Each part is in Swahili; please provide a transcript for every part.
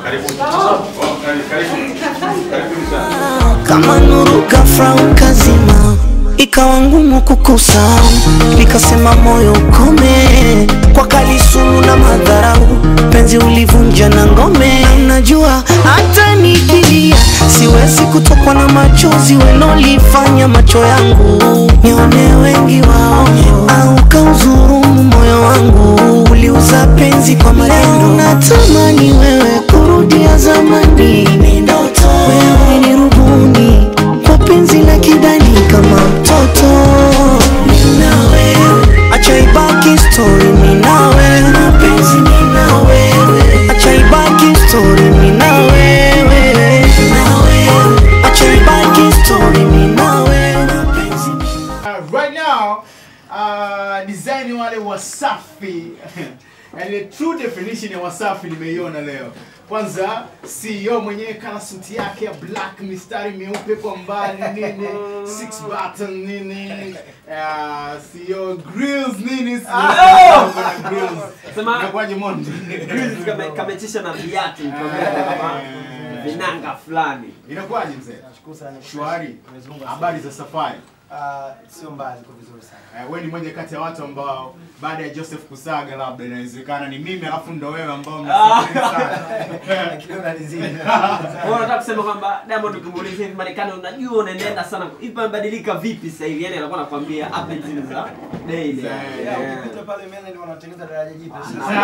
kama nuru ghafla ukazima, ikawa ngumu kukusahau, nikasema moyo ukome, kwa kali sumu na madharau, penzi ulivunja na ngome. Najua hata nikilia siwezi kutokwa na machozi welolifanya macho yangu nione wengi wao, au kauzurumu moyo wangu, uliuza penzi kwa maneno. Natamani wewe kurudia zamani, ni ndoto wewe ni rubuni kwa penzi la kidani kama mtoto. Mimi na wewe, acha ibaki story. Mimi na wewe, mapenzi mimi na wewe, acha ibaki story. Mimi na wewe, na wewe, acha ibaki story. Mimi na wewe, mapenzi mimi Uh, right now uh, design wale wasafi yani the true definition ya wasafi nimeiona leo kwanza CEO mwenyewe kana suti yake ya black mistari meupe kwa mbali nini six button nini uh, CEO grills nini Ah! Kuna grills Sema- inakuwaje Mondi Grills kame- kametisha na viatu nikwambia kama vinanga fulani inakuwaje mzee Nashukuru sana. shwari Mwenyezi Mungu asifiwe. habari za safari Ah, sio mbaya, iko vizuri sana. Eh, wewe ni moja kati ya watu ambao baada ya Joseph Kusaga labda inawezekana ni mimi alafu ndo wewe ambao mnasafiri sana. Lakini unanizidi. Kwa unataka kusema kwamba Diamond ukimuuliza hivi Marekani unajua unaenenda sana hivi pamebadilika vipi sasa hivi yani anakuwa anakuambia up and down za daily Za- Yeah, Yeah. ukipita pale mbele ndio wanatengeneza daraja jipya.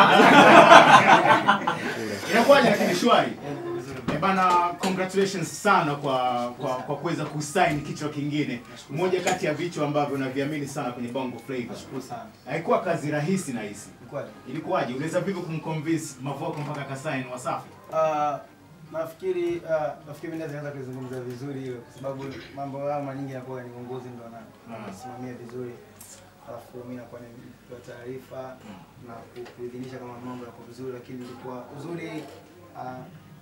Inakuwaje lakini shwari? Yeah, iko vizuri. Eh, bana congratulations sana kwa kwa, kwa kuweza kusign kichwa kingine. Moja kati ya vichwa ambavyo naviamini sana kwenye Bongo Flava. Nashukuru sana. Haikuwa kazi rahisi na hisi. Ni kweli. Ilikuwaje? Uliweza vipi kumconvince Mavoko mpaka akasign Wasafi? Ah, nafikiri ah, nafikiri mimi naweza kuzungumza vizuri hiyo kwa sababu mambo yao mara nyingi yanakuwa ni uongozi ndio na Mm. nasimamia vizuri. Alafu mimi nakuwa nimepewa taarifa na ku- kuidhinisha kama mambo yako vizuri, lakini ilikuwa uzuri ah,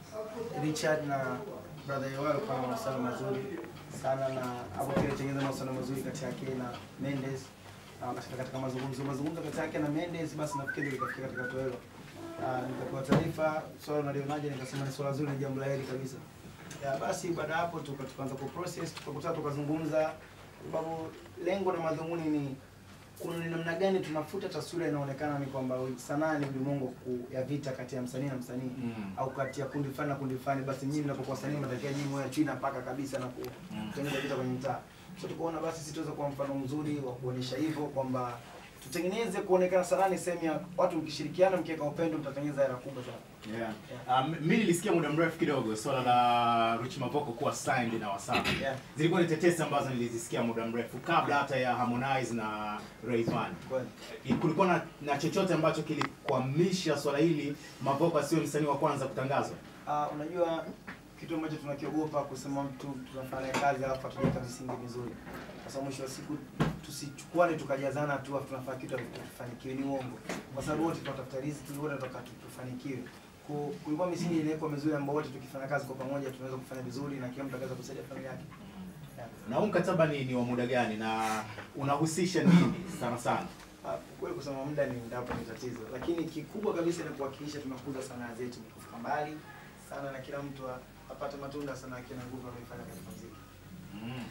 Richard na brother yao walikuwa na mahusiano mazuri sana, na hapo pia ilitengeneza mahusiano mazuri kati yake na Mendes na wakafika katika mazungumzo mazungumzo kati yake na Mendes, basi nafikiri likafikia katika hatua hilo. Ah, nikapewa taarifa swala unalionaje, nikasema ni swala zuri, ni jambo la heri kabisa. Ya, basi baada ya hapo tuka- tukaanza ku process tukakutana tukazungumza, sababu lengo na madhumuni ni kuna ni namna gani tunafuta taswira inaonekana ni kwamba sanaa ni ulimwengu ku- ya vita kati ya msanii na msanii Mm. au kati ya kundi fulani na kundi fulani, basi nyinyi mnapokuwa wasanii mnatakiwa nyinyi mwe chini mpaka kabisa na kutengeneza vita kwenye mtaa. So tukaona basi sisi tuweze kuwa mfano mzuri wa kuonesha hivyo kwamba tutengeneze kuonekana sanaa ni sehemu ya watu, mkishirikiana mkiweka upendo mtatengeneza hela kubwa sana. Yeah. Um, mimi nilisikia muda mrefu kidogo swala la Rich Mavoko kuwa signed na Wasafi. Yeah. Zilikuwa ni tetesi ambazo nilizisikia muda mrefu kabla hata ya Harmonize na Rayvanny. Kweli. Kulikuwa na, na chochote ambacho kilikwamisha swala hili Mavoko asiwe msanii wa kwanza kutangazwa? Uh, unajua kitu ambacho tunakiogopa kusema mtu tunafanya kazi alafu hatujaweka misingi mizuri, kwa sababu mwisho wa siku tusichukuane tukajazana tu afu tunafanya kitu alafu tufanikiwe, ni uongo, kwa sababu wote tunatafuta riziki, wote tunataka tu- tufanikiwe. Ku- Kulikuwa misingi inawekwa mizuri ambao wote tukifanya kazi kwa pamoja tunaweza kufanya vizuri na kila mtu akaweza kusaidia familia yake. Yeah. Na huu mkataba ni, ni wa muda gani na unahusisha nini sana sana? Ah, kweli kusema muda ni ndapo ni tatizo, lakini kikubwa kabisa ni kuhakikisha tunakuza sanaa zetu kufika mbali sana na kila mtu a- apate matunda sana yake na nguvu anayoifanya katika muziki. Mm.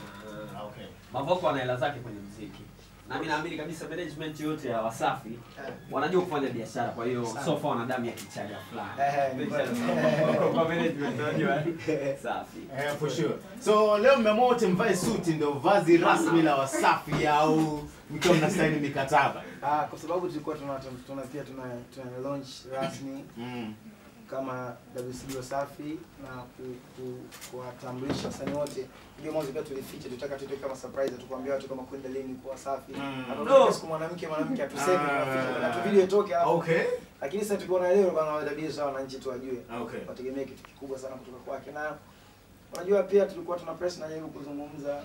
Okay. Mavoko ana hela zake kwenye muziki na mimi naamini kabisa management yote ya Wasafi wanajua kufanya biashara, kwa hiyo Sana. sofa wana damu ya kichaga fulani. Eh, ni kweli. Kwa management wanajua safi. Eh, for sure. So leo mmeamua wote mvae suti ndio vazi rasmi la Wasafi au mkiwa mna sign mikataba? Ah, kwa sababu tulikuwa tuna, tuna pia tuna, tuna launch rasmi Mm. kama WCB Wasafi na ku- ku- kuwatambulisha wasanii wote. Ndio mwanzo pia tulificha, tutaka tutoe kama surprise, tukwambia watu kama kwenda lini kwa Wasafi. Mm. Hata No. no. siku mwanamke mwanamke atuseme Ah. tunaficha, tunataka tu video itoke alafu Okay. lakini sasa tukiona leo bana wadabia sawa wananchi tu wajue Okay. wategemee kitu kikubwa sana kutoka kwake na unajua pia tulikuwa tuna press na jaribu kuzungumza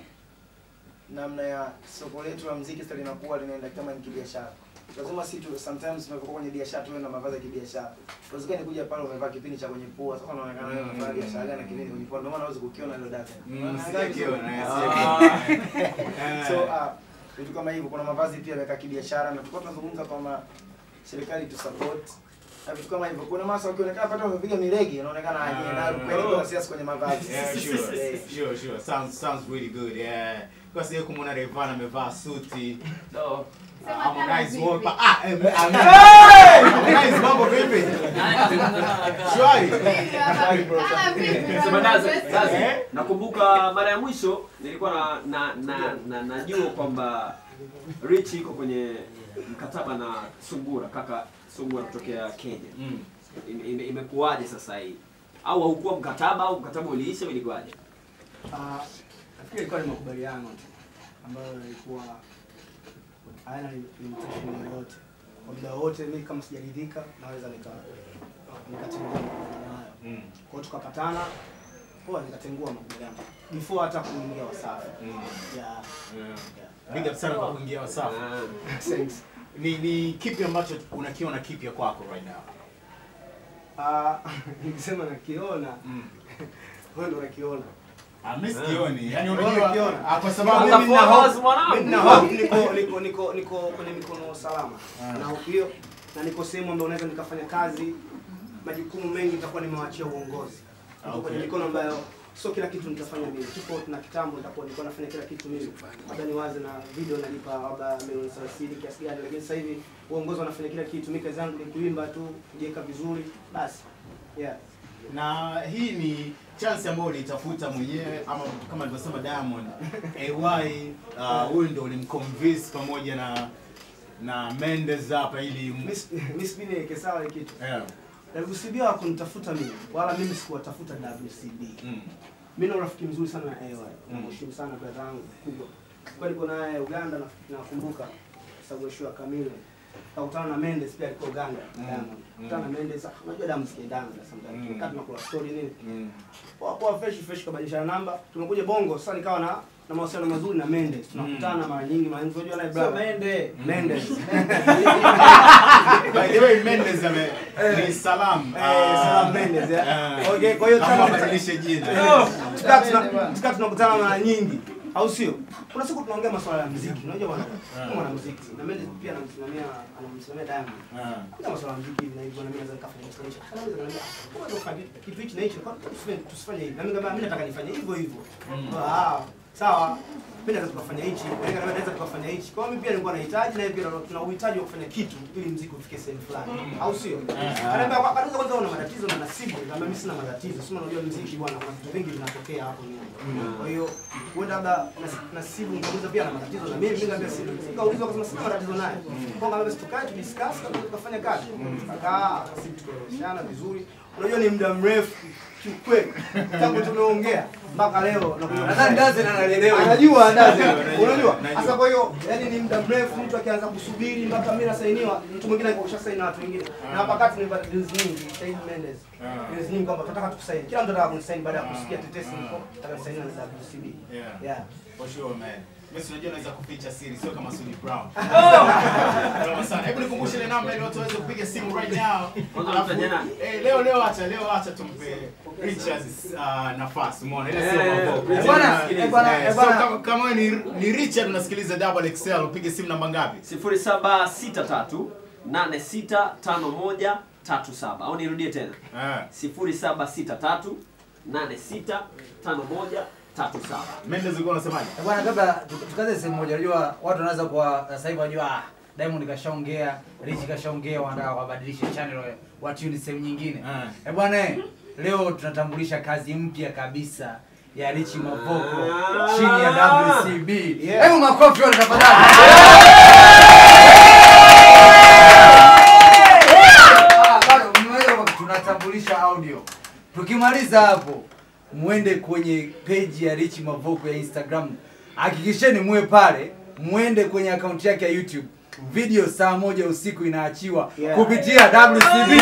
namna ya soko letu la muziki sasa linakuwa linaenda kama ni kibiashara lazima si tu sometimes tunapokuwa kwenye biashara tuwe na mavazi ya kibiashara uwezekani kuja pale umevaa kipindi cha kwenye pua sasa unaonekana wewe unafanya biashara gani na kipindi kwenye pua ndio maana huwezi kukiona hilo data Mm, sijakiona, eh, Ah. Eh. so uh, vitu kama hivyo kuna mavazi pia yameweka kibiashara na tulikuwa tunazungumza kwamba serikali tu support na vitu kama hivyo. Kuna masa ukionekana pata umepiga miregi unaonekana aje na kweli kuna siasa kwenye mavazi. Yeah, sure, Eh. sure, sure. Sounds sounds really good. Yeah. Kwa sababu kumwona Rayvanny amevaa suti. No. Ah, Harmonize wapa. Ah, eh, ah, Harmonize mambo vipi? Shwari. Sema Dazi, Dazi, Eh? nakumbuka mara ya mwisho nilikuwa na na na, na najua kwamba Rich iko kwenye mkataba na Sungura, kaka Sungura kutokea Kenya. Mm. Ime- ime- Imekuwaje sasa hii? Au haukuwa mkataba au mkataba uliisha au ilikuwaje? Ah, nafikiri ilikuwa ni makubaliano tu ambayo ilikuwa hayana limitation yoyote. Kwa muda wote mimi kama sijaridhika naweza nika nikatengua makubaliano hayo. Mm. Kwa hiyo tukapatana poa, nikatengua makubaliano before hata kuingia Wasafi. Mm. Yeah. Yeah. Big up sana kwa kuingia Wasafi. Ah. Thanks. Ni ni kipi ambacho unakiona kipya kwako right now? Ah, nikisema nakiona Mm. wewe ndio unakiona. Ah, mimi sikioni. Yaani Wewe unajua unakiona. ah, kwa sababu Sasa mimi for na us, mwanangu. Mimi nina hope niko niko niko niko kwenye mikono salama. Ah. Na hope hiyo na niko sehemu ambayo naweza nikafanya kazi majukumu mengi nitakuwa nimewachia uongozi. Niko Okay. kwenye mikono ambayo sio kila kitu nitafanya mimi. Tofauti na kitambo nitakuwa nilikuwa nafanya kila kitu mimi. Labda niwaze na video nalipa labda milioni 30 kiasi gani lakini sasa hivi uongozi wanafanya kila kitu. Mimi kazi yangu ni kuimba tu, kujiweka vizuri. Basi. Yeah. na hii ni chance ambayo uliitafuta mwenyewe ama kama alivyosema Diamond AY uh, huyu ndo ulimconvince pamoja na na Mendes hapa ili m- Miss Miss Bine sawa ile kitu. yeah. WCB hawakunitafuta mimi wala mimi sikuwatafuta WCB. mm. Mimi na urafiki mzuri sana na AY. Mm. Namheshimu sana brother yangu kubwa. Kwa niko naye Uganda na nakumbuka sababu ya show ya Kamile. Kakutana na Mendes pia alikuwa Uganda. Mm. Diamond. Mm. Kutana na Mendes, ah, unajua damu sikia damu sometimes. Mm. Tumekaa tunakula story nini. Mm. Poa poa fresh fresh kabadilishana namba. Tumekuja Bongo sasa nikawa na na mawasiliano mazuri na Mendes. Tunakutana mara nyingi mara nyingi unajua naye brother. Mende. Mendes. By the way Mendes ame ni salam Eh, Salam Mendes. yeah. Okay, kwa hiyo kama kama badilishe jina tukaa tuna- tukaa tunakutana mara nyingi au sio kuna siku tunaongea masuala ya muziki unajua bwana kama mwana muziki na mimi pia anamsimamia anamsimamia Diamond Ah. kuna masuala ya muziki na hivyo na mimi naweza nikafanya installation anaweza kuniambia kwa nini ufanye kitu hichi na hichi kwa nini tusifanye tusifanye hivi na mimi kama mimi nataka nifanye hivyo hivyo ah sawa mimi naweza tukafanya hichi wewe kama naweza tukafanya hichi kwa hiyo mimi pia nilikuwa nahitaji na yeye pia tuna uhitaji wa kufanya kitu ili muziki ufike sehemu fulani au sio ananiambia kwa kwanza kwanza una matatizo na nasibu kama mimi sina matatizo sio unajua muziki bwana kuna vitu vingi vinatokea hapo nyuma kwa hiyo huenda labda nas- nasibu ngauliza pia na matatizo na mimi mimi ngambia sibu nikaulizwa akasema sina matatizo naye kwa kama basi tukae tu discuss kama tukafanya kazi tukakaa sibu tukaeleweshana vizuri unajua ni muda mrefu kiukweli tangu tumeongea mpaka leo nakuja Nadhani Dazen analelewa. anajua ndazi Najua, unajua najua. sasa kwa hiyo yani ni muda mrefu mtu akianza kusubiri mpaka mimi nasainiwa mtu mwingine alikuwa kashasaini na watu wengine na hapa kati ni deals nyingi Said Mendes Ah. deals nyingi kwamba tunataka tukusaini kila mtu anataka kunisaini baada ya kusikia tetesi niko nataka kusainiwa na WCB Yeah. yeah For sure man. Mimi si unajua naweza kuficha siri sio kama Sudi Brown. Noma sana. Hebu nikumbushe ile namba ili watu waweze kupiga simu right now. Kwanza Alafu, mtaje nani? eh, leo leo acha leo acha tumpe Richard uh, nafasi. Umeona ile sio Eh, mambo. eh, bwana, Eh, eh, bwana, eh, eh, so bwana. kama kama wewe ni ni Richard unasikiliza Double XL upige simu namba ngapi? 0763 8651 37 au nirudie tena Eh. 0763 8651 37 Mendes ulikuwa unasemaje? Eh, Bwana, kabla tu- tukaze sehemu moja, unajua watu wanaweza kuwa sasa hivi wanajua ah, Diamond kashaongea, Rich kashaongea, wanataka wabadilishe channel wa- watune sehemu nyingine. Ah. Eh bwana, eh, leo tunatambulisha kazi mpya kabisa ya Rich Mavoko Ah. chini ya WCB. Yeah. Hebu makofi wale tafadhali. Ah, bado mmeweza kwa- tunatambulisha audio. Tukimaliza hapo muende kwenye page ya Rich Mavoko ya Instagram. Hakikisheni muwe pale, muende kwenye akaunti yake ya YouTube. Video saa moja usiku inaachiwa Yeah. kupitia WCB.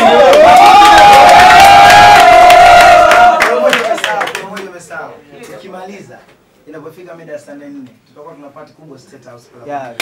Pamoja umesahau, pamoja umesahau. Tukimaliza inapofika mida ya saa nne tutakuwa tuna party kubwa State House Club. Yeah,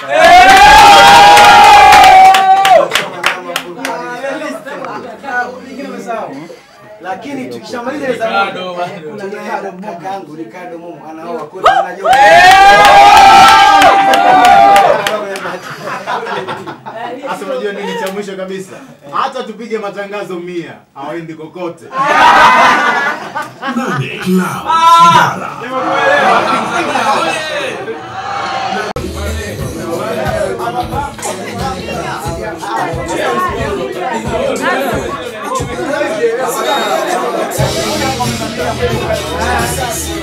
lakini tukishamaliza ile saa moja, kuna Ricardo kakangu Ricardo Momo anaoa kwetu anajua Sasa unajua nini cha mwisho kabisa? Hata tupige matangazo mia hawaendi kokote. Nane Club Kigala. Sasa